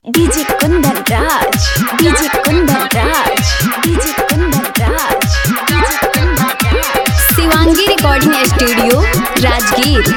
DJ Kundan Raj DJ Kundan Raj DJ Kundan Raj DJ Kundan Raj Shivangi recording studio Rajgir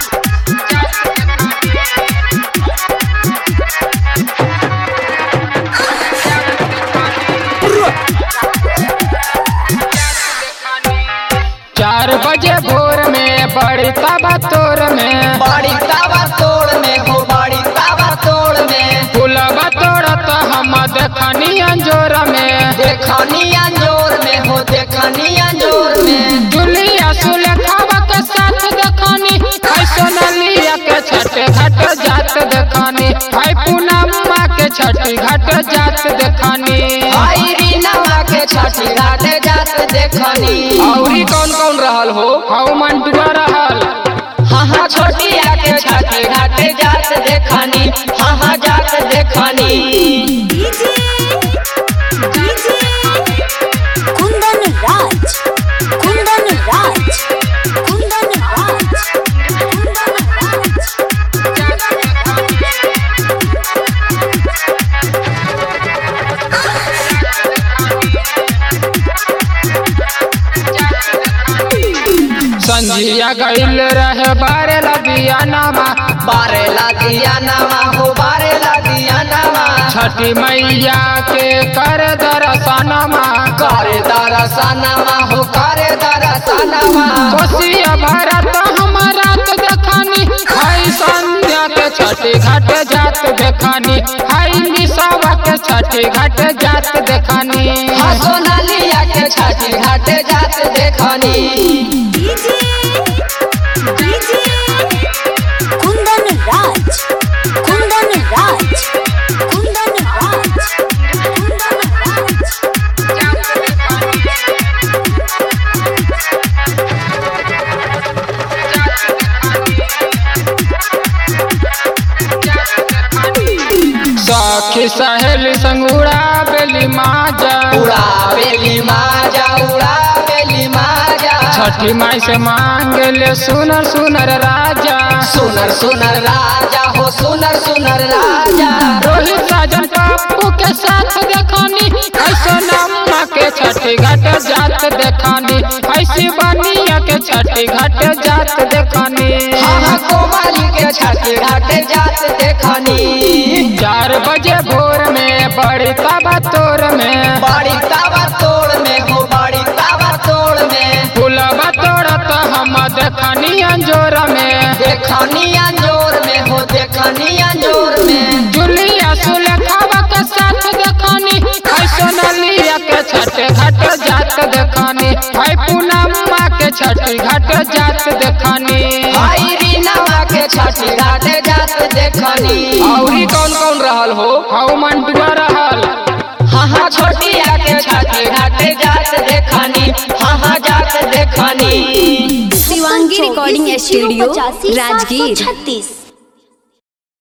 चार बजे भोर में बड़ी तबा तोर में बड़ी तावा तोड़ में हो बड़ी तावा तोड़ में फुलबा तोड़त हम देखनी अंजोर में देखनी अंजोर में हो देखनी अंजोर में जुलिया सुलेखावा के साथ देखनी हाय सोनलिया के छठे घाट जात देखनी हाय पूनम्मा के छठी घाट जात देखनी आई रीनावा के छठी घाटे जात देखनी औरी कौन कौन रहल हो हाउ मंटुआ रहल हाँ हाँ छोटिया के छठी घाटे जात देखनी हाँ हाँ जात देखनी डीजे डीजे कुंदन राज कुंदन राज कुंदन राज कुंदन संजिया गईल रहे बारे लगिया नामा बारे लागिया नवा हो बारे लागिया नवा छठी मैया के कर दरसनमा करे दरसनवा हो करे दरसनवा कोसिया भारत हमारा तो देखनी हाय संध्या के छठी घाट जात देखनी हाय निशावा के छठी घाट जात देखनी हाँ सोनालिया के छठी घाटे जात देखनी डीजे डीजे कुंदन राज कुंदन राज कुंदन राज कुंदन सखी सहेली संगुड़ा बेली माजा उड़ा बेली माजा उड़ा बेली माजा छठी माई से मांग ले सुनर सुनर राजा सुनर सुनर राजा हो सुनर सुनर राजा रोहित राजन पप्पू के साथ देखनी ऐसो नम्मा के छठी घाट जात देखनी ऐसी बनिया के छठी घाट जात देखनी हाँ हाँ कोमली के छठी घाटे जात देखनी चार बजे भोर में बड़ी तबा तोर में बड़ी तावा तोड़ में हो बड़ी तावा तोड़ में फुलबा तोड़त हम देखनी अंजोर में देखनी अंजोर में हो देखनी अंजोर में जुलिया सुलेखावा के साथ देखनी हाय सोनलिया के छठे घाट जात देखनी हाय पूनम्मा के छठी घाट जात देखनी आई रीनावा के छठी घाटे जात देखनी औरी कौन कौन रहल हो हाउ मंटुआ रहल हाँ हाँ छोटिया के छठी घाटे जात देखनी हाँ हाँ जात देखनी शिवांगी रिकॉर्डिंग स्टूडियो राजगीर छत्तीस